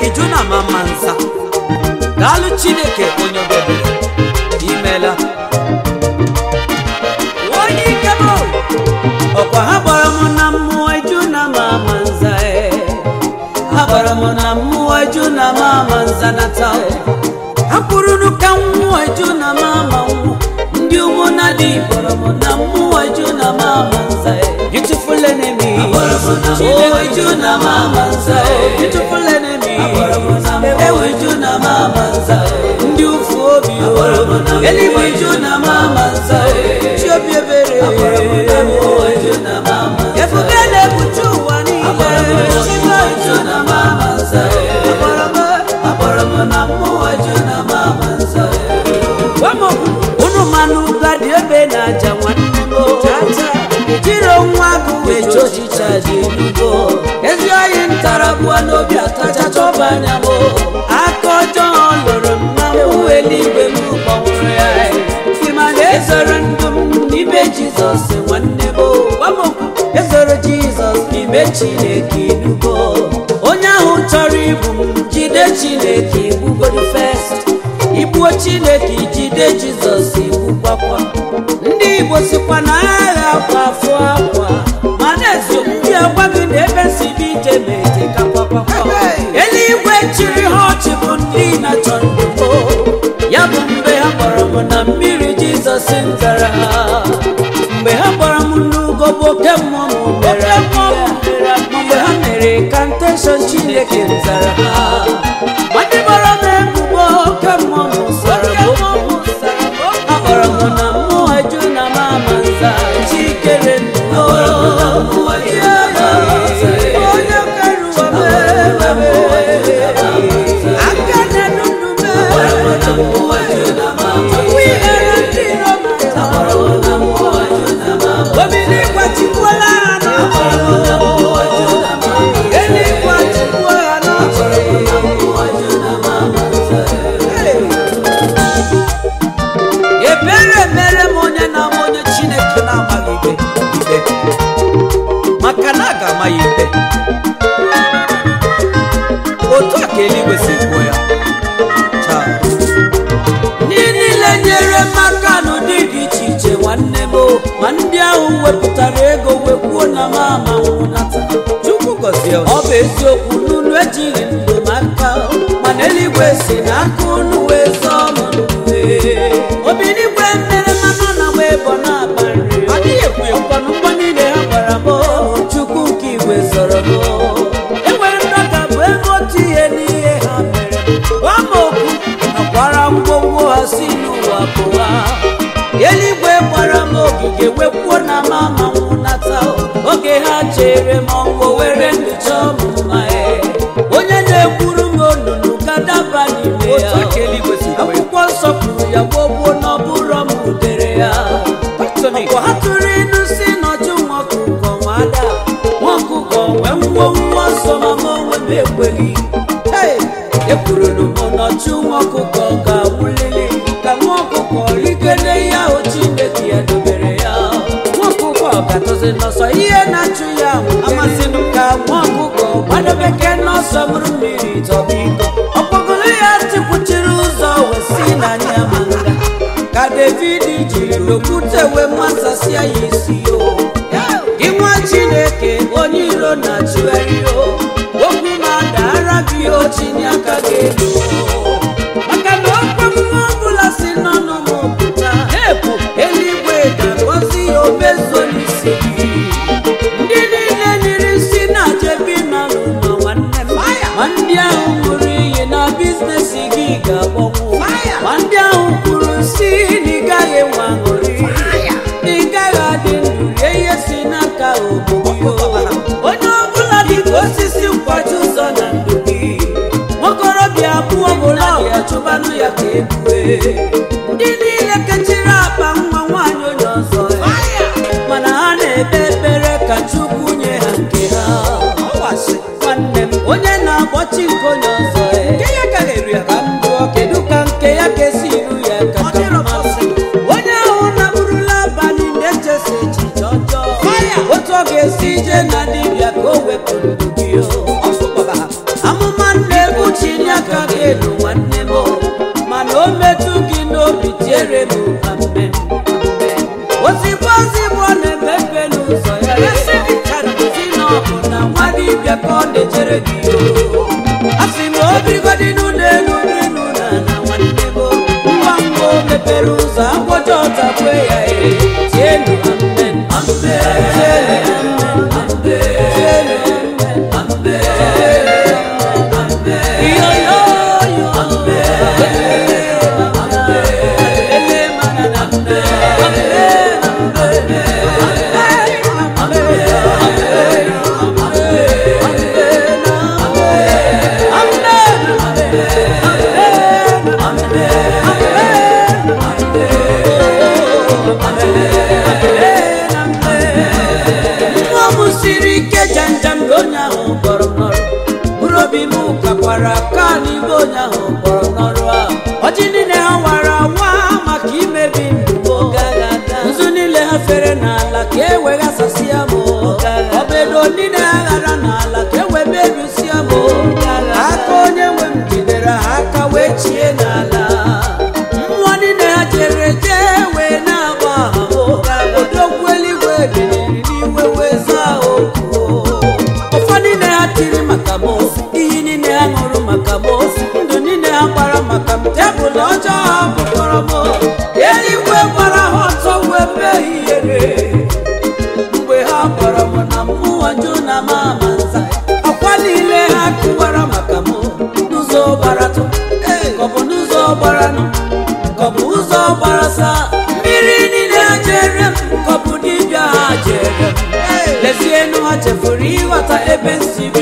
iju na mama nza daalụ chineke onye obebere imela onye ike m ọkwa ha gbara m na mmụọ iju na mama nza e. ha gbara m na mmụọ iju na mama nza nata ha kwururu ka mmụọ iju na mama nwụ ndị ụmụ na dị gbara m na mmụọ iju na mama nza e. beautiful enemy oh iju na mama nza e. beautiful enemy ewu iju na mama nza e. ndị ụfụ obi o eluigwe iju na mama nza e. chi obi ebere ebube na-ebuchi ụwa niile chigo iju na mama nza e. agbara m na mmụọ iju na mama nza e. Gwa m okwu, unu manụ gadi ebe na aja nwanne m o. jiri nwa agụ wee chọọ ọchịcha dị elugo ezi oyi ntara bụọ n'obi atacha chọba anya m o. aka ọjọọ lụrụ m na mụ eluigwe m gbanwere ya si ma na ezoro ndụ m n'ime jizọs nwanne m o. Gwa m okwu, ezoro jizọs n'ime chineke inugo onye ahụ chọrọ ibu m jide chineke igbugodu fest igbuo chineke ijide jizọs igbukwakwa ndị igbo sikwa na agha akwa afọ akwa mana ezo ndị agwa gị na ebe si dị ije ma eje kakwakwa eluigwe chiri ha ọchị bụ ndị na-achọ ndụgo ya bụ mgbe ha gbara m na mmiri jizọs zara ha mgbe ha gbara m n'ugo bụ oke mmụọ m mere mgbe ha mere kanteshọn chineke zara ha ma ndị gbara m ebubo oke mmụọ m sara m okwu ha gbara m na mmụọ eju na mama nza chikere ndụ onye keruwa m aka na-enu ndụ m wihere ndị iro m obi n'ịgwa chikwuola ha n'ọchị eluigwe chikwuo ha n'ọchị ebere mere m onye na-ama onye chineke na-amaghị ikpe ikpe maka na a ga-ama ya ikpe otu a ka eluigwe si kwuo ya Taa. ndị niile nyere m aka n'ụdị dị iche iche nwanne m o. ma ndị ahụ wepụtara ego wekwuo na m ama nwụnata chukwu gọzie unu. ọ bụ eziokwu n'unu ejighị ndụ m aka mana eluigwe si n'aka unu wee zọọ m ndụ ee. obinigwe mere mmanụ na wee bọ na-aba nri adịghị ekwu ekwanụ mgbọ niile ha gbara m o. chukwu nke igwe zọrọ m o. enwere ndọka bụ ebe otu ihe n'ihe ha mere gwa m okwu akwara ngwongwo ha si n'ụwa pụwa eluigwe gbara m ogige wekwuo na mama nwụnata oge ha chere m ọnwụ were ndụ chọọ m mma e. onye na-ekwuru m onunu gadaba n'ime ya akwụkwọ nsọ kwuru ya gbogbo n'ọbụrọ m butere ya ọkwa ha tụrụ ilu si n'ọjụ nwa ọkụkọ nwa ada nwa ọkụkọ nwee nwuo nwa ọsọ ma m onwe m ekweghị Hey! ekwururu m n'ọchụ nwa ọkụkọ ga-awụlili ka nwa ọkụkọ rigide ya ahụ chineke ya dobere ya nwa ọkụkọ ga-atọzi n'ọsọ ihe na-achụ ya amasịnụ ka nwa ọkụkọ gbadobeke n'ọsọ mụrụ mmiri tọba iko ọkpọgolo ya tikwuchiri ụzọ wee si n'anya manga ka david jiri n'okwute wee masasịa ya isi o gị nwa chineke onye iro na-achụgharị o okwu na-adara gị ochinye aka gị elu maka na okwe mmụọ ọbụla si n'ọnụ m pụta ebu eluigwe ga-agọzi ya omezuo n'isi gị ndị niile nyere isi na-ajebi nọ n'ụlọ nwanne m ma ndị ahụ ṅụrụ iyi na biznes gị ga-agbanwu ma ndị ahụ kwuru si na ị gaghị enwe aṅụrị na ị gaghị adị ndụ rie ihe si n'aka obodo onye ọbụla dị ka osisi nkwaji ụzọ na ndụ gị nwokorobịa abụọ bụla ya chụbanụ ya ka ebue ndị niile kechiri akpa nwa nwaanyị onye ọzọ mana ha na-ekpe ekpere ka chukwu nye ha nke ha nwanne m onye na-akpọchi nke onye ọzọ ka m jụọ kedu ka nke ya ga-esi iru ya kacha mmasị onye ahụ na-abụrụla abalị na-echesa echiche ọjọọ otu ọ ga-esi ije na dibịa ka o wepụ ndụ gị o. amụma nna-egbuchi dibịa ka ọ na-echere gị o asị m obigodinu n'elu n'elu na na nwanne m ngwa ngwa o mepere ụzọ akwọcha ọtakwe ya e tienu amen tienu amen tienu amen yo yo yo nwa m siri ike janjam na onye ahụ kpọrọ m n'ọrụ mkpụrụ obi m kakwara aka n'igbe onye ahụ kpọrọ m n'ọrụ ahụ ọjị niile ha wara awa maka imebi ndụ m nzu niile ha fere n'ala ka e weghasasịa m ọbedo niile ha ghara n'ala ka e wee mebisia m aka onye nwe m jidere ha aka wee chie n'ala mmụọ niile ha jere jee wee na-agba aha odogwu eluigwe biliri n'iwe wee zaa okwu ụfọdụ niile ha tiri maka m iyi niile ha ṅụrụ maka m ndụ niile ha gbara maka m tebụl ọjọọ ha bụkọrọ m eluigwe gbara ha ọtọ wee mee ihere mgbe ha gwara m na mmụọ jụ na m ama nza akwa niile ha kụwara maka m n'ụzọ gbaratụ ka ọ bụ n'ụzọ gbaranụ ka ọ bụ ụzọ gbarasa mmiri niile ha jere m ka ọ bụ dibịa ha jere m lezienụ ha chefuru ịghọta ebe nsi